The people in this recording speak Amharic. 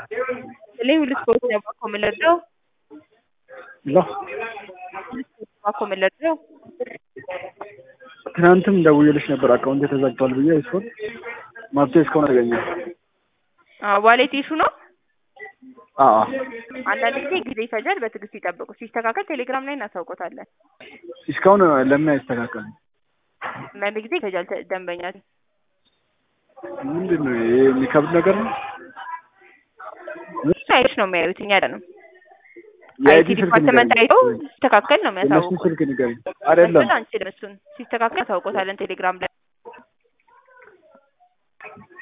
Lei risposte come l'errò? ሎ come l'errò? ትናንትም ደውዬልሽ ነበር አካውንት ተዘግቷል ብዬ እሱን መፍትሄ እስካሁን አልተገኘም። ዋሌት ኢሹ ነው። አዎ አንዳንድ ጊዜ ጊዜ ይፈጃል። በትዕግስት ይጠብቁ። ሲስተካከል ቴሌግራም ላይ እናሳውቆታለን። እስካሁን ለምን አይስተካከልም? አንዳንድ ጊዜ ይፈጃል። ተ- ደንበኛ ምንድን ነው ይሄ? የሚከብድ ነገር ነው። አይሽ ነው የሚያዩት እኛ አይደለም። የአይቲ አይቲ ስልክ ዲፓርትመንት ንገሪኝ። አይተው ሲስተካከል ነው የእነሱን የሚያሳውቁ። ስልክ ንገሪኝ። አይደለም አንችልም። እሱን ሲስተካከል እናሳውቆታለን ቴሌግራም ላይ